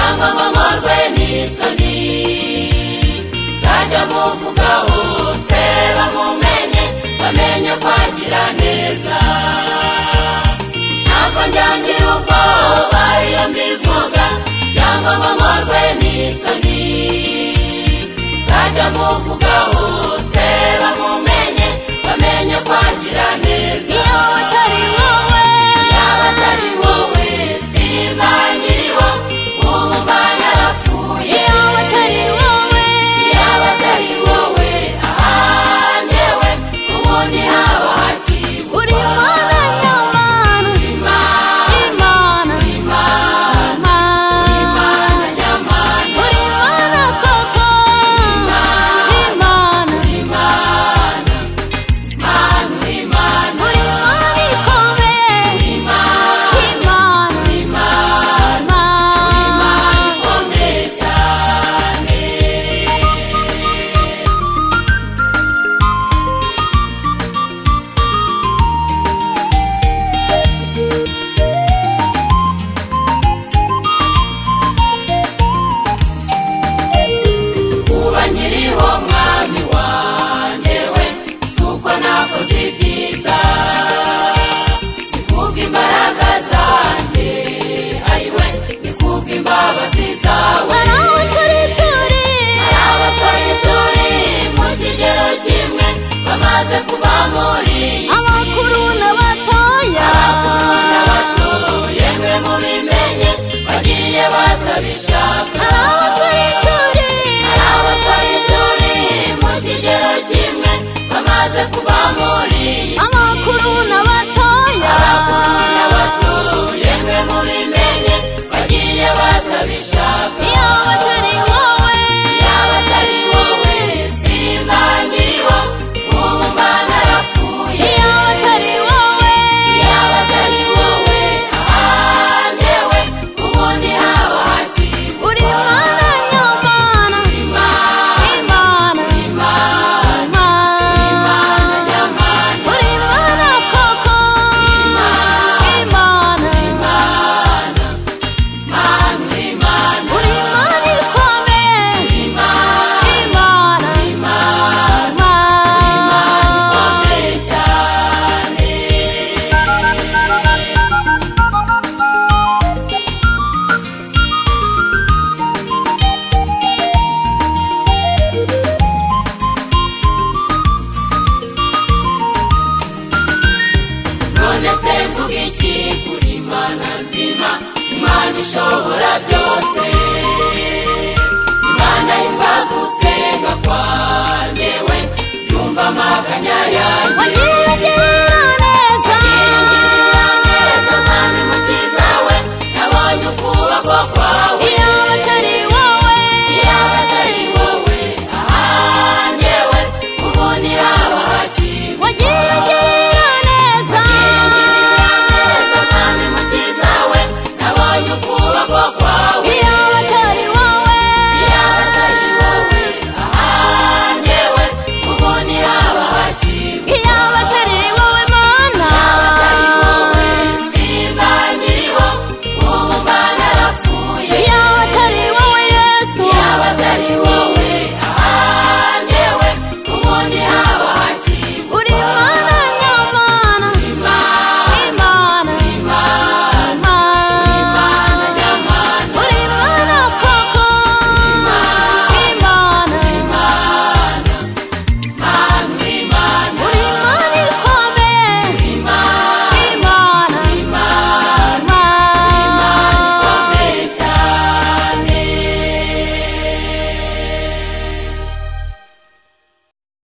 amamorwe n'isoni byajya muvuga hose bamumenye bamenye kwagira neza ntabwo njyangira ubwoba iyo mbivuga cyangwa amamorwe n'isoni byajya muvuga hose bamumenye bamenye kwagira neza iyo utari wowe yaba atari wowe simba nkiriho ubu mba narapfuye iyo utari wowe yaba atari wowe ahanyewe ubundi haba hakibwa uri imana nyamana imana imana imana imana imana nyamana uri imana koko imana imana manu imana uri imana ikomeye imana imana imana imana imana ikomeye cyane kuba nkiriho mwami wanjye we si uko nakoze ibyiza si kubwo imbaraga zanjye ayiwe ni kubwo imbabazi zawe hari aho turi turi hari abatari turi mu kigero kimwe bamaze kuva muri iyi si abakuru n'abatoya abakuru n'abato yemwe mubimenye bagiye batabishaka hari aho turi turi hari abatari turi mu kigero kimwe bamaze kuva muri iyi si abakuru n'abatoya abakuru n'abato yemwe mubimenye bagiye batabishaka iyo batari wowe yaba atari wowe simba nkiriho ubu mba narapfuye iyo batari wowe yaba atari wowe ahanyewe ubundi haba hakibwa uri imana nyamana imana imana imana imana imana nyamana uri imana koko imana imana manu imana uri imana ikomeye imana imana imana imana ikomeye cyane none se mvuga iki kuri imana nzima imana ishobora byose imana yumva gusenga kwanjye we yumva amaganya yanjye